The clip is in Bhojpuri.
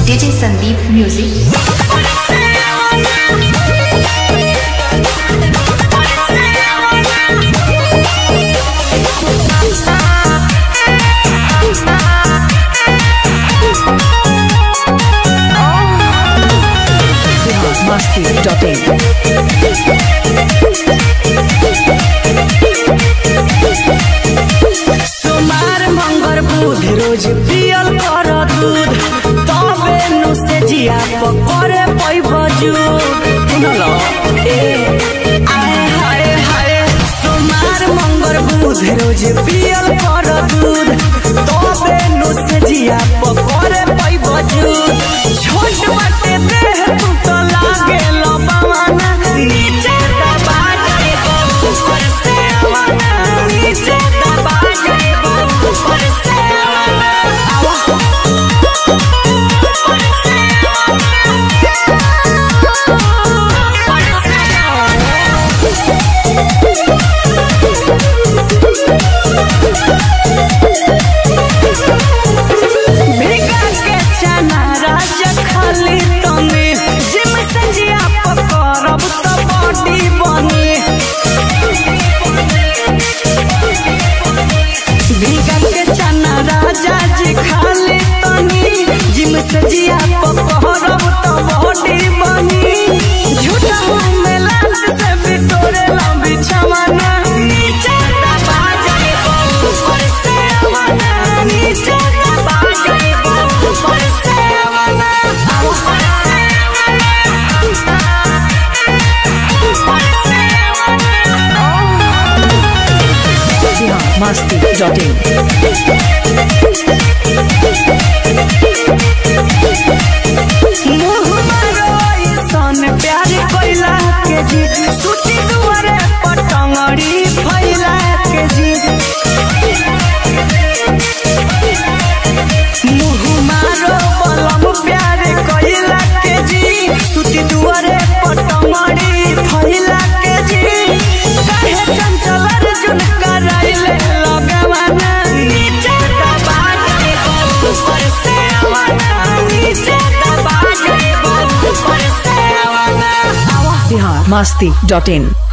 DJ Sandeep Music. Masti.in. सोमार मंगर बुध रोज पियल कर दूध तबे नु से जिया पकड़े पैब जूद सुनल ए आए हाय हाय सोमार मंगर बुध रोज पियल कर दूध तबे नु से जिया पकड़े पैब जूद छोट बाटे देह तू तो लागे लबावाना नीचे दबा जाए ऊपर से आवाना नीचे दबा जाए ऊपर से आवाना आवा भीगा के चना राजा खाली तनी जिम संजिया पकड़ब त बॉडी बनी भीगा के चना राजा जी खाली तनी जिम संजिया पकड़ब त बॉडी बनी झूठा मुंह में लाल से बिटोरे लंबी छमाना नीचे दबा जाए ऊपर से आवाना नीचे दबा जाए ऊपर से आवाना ऊपर से Masti.in. मुँह मारो ऐसन प्यार कोइला के जी सुती दुआरे पटंगड़ी फैला के जी मुँह मारो बलम प्यार कोइला के जी सुती दुआरे पटंगड़ी फैला के जी काहे चंचल अर्जुन कराइले लगवाना नीचे दबा जाए ऊपर से आवाना नीचे दबा जाए ऊपर से आवाना आवा Masti.in.